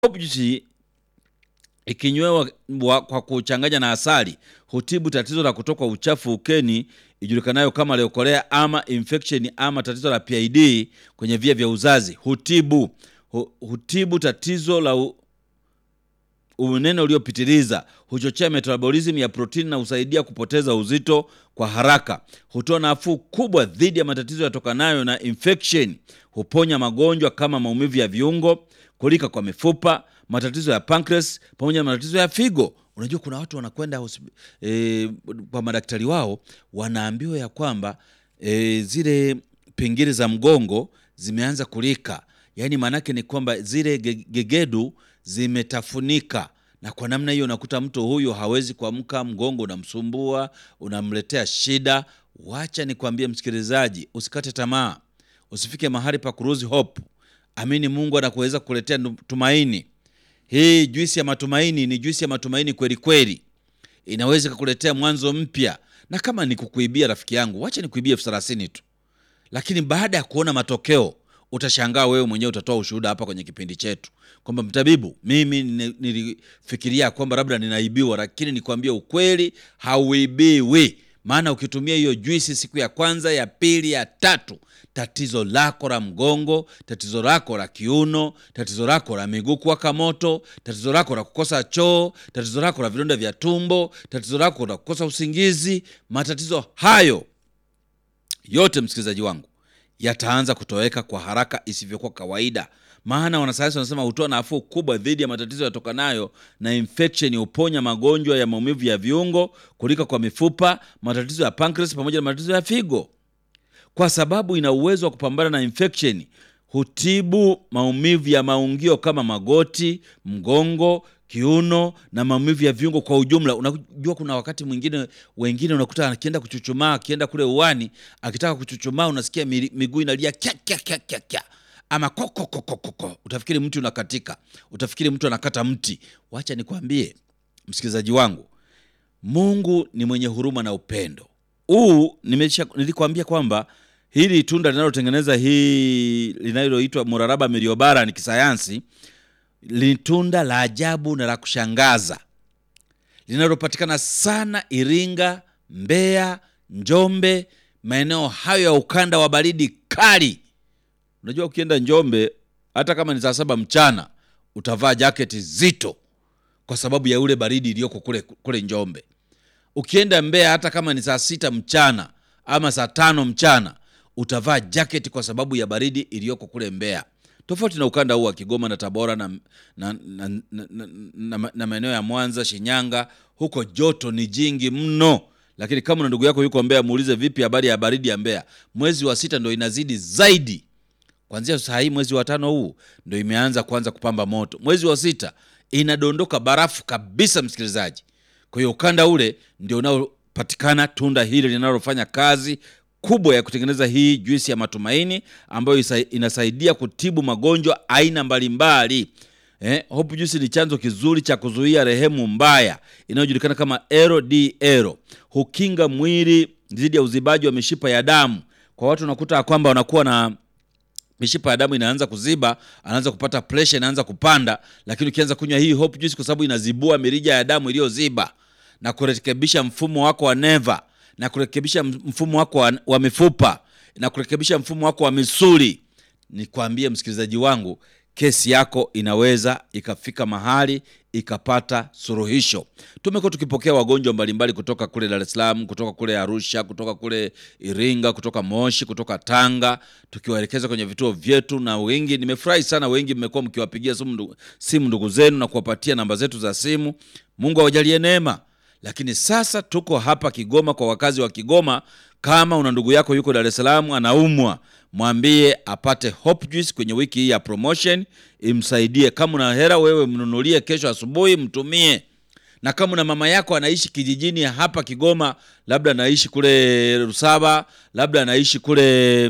Hope juice ikinywewa wa- kwa kuchanganya na asali hutibu tatizo la kutoka uchafu ukeni ijulikanayo kama leukolea ama infection ama tatizo la PID kwenye via vya uzazi. Hutibu hu, hutibu tatizo la u, unene uliopitiliza, huchochea metabolism ya protini na husaidia kupoteza uzito kwa haraka. Hutoa nafuu kubwa dhidi ya matatizo yatokanayo na infection. Huponya magonjwa kama maumivu ya viungo, kulika kwa mifupa, matatizo ya pancreas pamoja na matatizo ya figo. Unajua kuna watu wanakwenda hospi- eh, kwa madaktari wao wanaambiwa ya kwamba eh, zile pingili za mgongo zimeanza kulika, yaani maanake ni kwamba zile ge- gegedu zimetafunika na kwa namna hiyo unakuta mtu huyu hawezi kuamka, mgongo unamsumbua, unamletea shida. Wacha nikwambie msikilizaji, usikate tamaa, usifike mahali pa kuruzi hope. Amini Mungu anakuweza kukuletea nu- tumaini. Hii juisi ya matumaini ni juisi ya matumaini kweli kweli, inaweza kukuletea mwanzo mpya. Na kama ni kukuibia, rafiki yangu, wacha nikuibie elfu thelathini tu lakini baada ya kuona matokeo utashangaa wewe mwenyewe utatoa ushuhuda hapa kwenye kipindi chetu kwamba mtabibu mimi ni- nilifikiria kwamba labda ninaibiwa lakini nikwambie ukweli hauibiwi maana ukitumia hiyo juisi siku ya kwanza ya pili ya tatu tatizo lako la mgongo tatizo lako la kiuno tatizo lako la miguu kuwaka moto tatizo lako la kukosa choo tatizo lako la vidonda vya tumbo tatizo lako la kukosa usingizi matatizo hayo yote msikilizaji wangu yataanza kutoweka kwa haraka isivyokuwa kawaida maana wanasayansi wanasema hutoa nafuu kubwa dhidi ya matatizo yatokanayo na infection huponya magonjwa ya maumivu ya viungo kulika kwa mifupa matatizo ya pancreas pamoja na matatizo ya figo kwa sababu ina uwezo wa kupambana na infection hutibu maumivu ya maungio kama magoti mgongo kiuno na maumivu ya viungo kwa ujumla unajua kuna wakati mwingine wengine unakuta akienda kuchuchumaa akienda kule uwani akitaka kuchuchumaa unasikia mi- miguu inalia kya kya kya kya kya ama kokokokokoko utafikiri mti unakatika utafikiri mtu anakata mti wacha nikwambie msikilizaji wangu mungu ni mwenye huruma na upendo huu nimesha nilikwambia kwamba hili tunda linalotengeneza hii linaloitwa muraraba miriobara ni kisayansi ni tunda la ajabu na la kushangaza linalopatikana sana Iringa, Mbeya, Njombe, maeneo hayo ya ukanda wa baridi kali. Unajua, ukienda Njombe hata kama ni saa saba mchana utavaa jaketi zito kwa sababu ya ule baridi iliyoko kule, kule Njombe. Ukienda Mbeya hata kama ni saa sita mchana ama saa tano mchana utavaa jaketi kwa sababu ya baridi iliyoko kule Mbeya, tofauti na ukanda huu wa Kigoma na Tabora na, na, na, na, na, na, na maeneo ya Mwanza, Shinyanga. Huko joto ni jingi mno, lakini kama una ndugu yako yuko Mbeya, muulize vipi habari ya baridi ya Mbeya. Mwezi wa sita ndo inazidi zaidi kwanzia saa hii mwezi wa tano huu ndo imeanza kuanza kupamba moto. Mwezi wa sita inadondoka barafu kabisa, msikilizaji. Kwa hiyo ukanda ule ndio unaopatikana tunda hili linalofanya kazi kubwa ya kutengeneza hii juisi ya matumaini ambayo isa- inasaidia kutibu magonjwa aina mbalimbali. Eh, Hope Juice ni chanzo kizuri cha kuzuia rehemu mbaya inayojulikana kama LDL. Hukinga mwili dhidi ya uzibaji wa mishipa ya damu. Kwa watu unakuta ya kwamba wanakuwa na mishipa ya damu inaanza kuziba, anaanza kupata pressure, inaanza kupanda. Lakini ukianza kunywa hii Hope Juice, kwa sababu inazibua mirija ya damu iliyoziba na kurekebisha mfumo wako wa neva na kurekebisha mfumo wako wa, wa mifupa na kurekebisha mfumo wako wa misuli, nikwambie msikilizaji wangu, kesi yako inaweza ikafika mahali ikapata suluhisho. Tumekuwa tukipokea wagonjwa mbalimbali kutoka kule Dar es Salaam, kutoka kule Arusha, kutoka kule Iringa, kutoka Moshi, kutoka Tanga, tukiwaelekeza kwenye vituo vyetu, na wengi, nimefurahi sana, wengi mmekuwa mkiwapigia simu ndugu, simu ndugu zenu na kuwapatia namba zetu za simu. Mungu awajalie neema. Lakini sasa tuko hapa Kigoma kwa wakazi wa Kigoma. Kama una ndugu yako yuko Dar es Salaam anaumwa, mwambie apate Hope Juice kwenye wiki hii ya promotion, imsaidie. Kama una hela wewe, mnunulie kesho asubuhi, mtumie. Na kama una mama yako anaishi kijijini hapa Kigoma, labda anaishi kule Rusaba, labda anaishi kule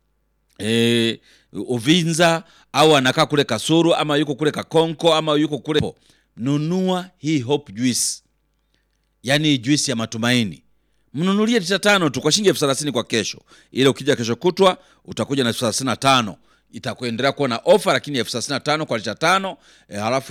e, Uvinza au anakaa kule Kasuru ama yuko kule Kakonko ama yuko kule, nunua hii Hope Juice yaani juisi ya matumaini mnunulie lita tano tu kwa shilingi elfu thelathini kwa kesho ile ukija kesho kutwa utakuja na elfu thelathini na tano itakuendelea kuwa na ofa, lakini elfu thelathini na tano kwa lita tano e, halafu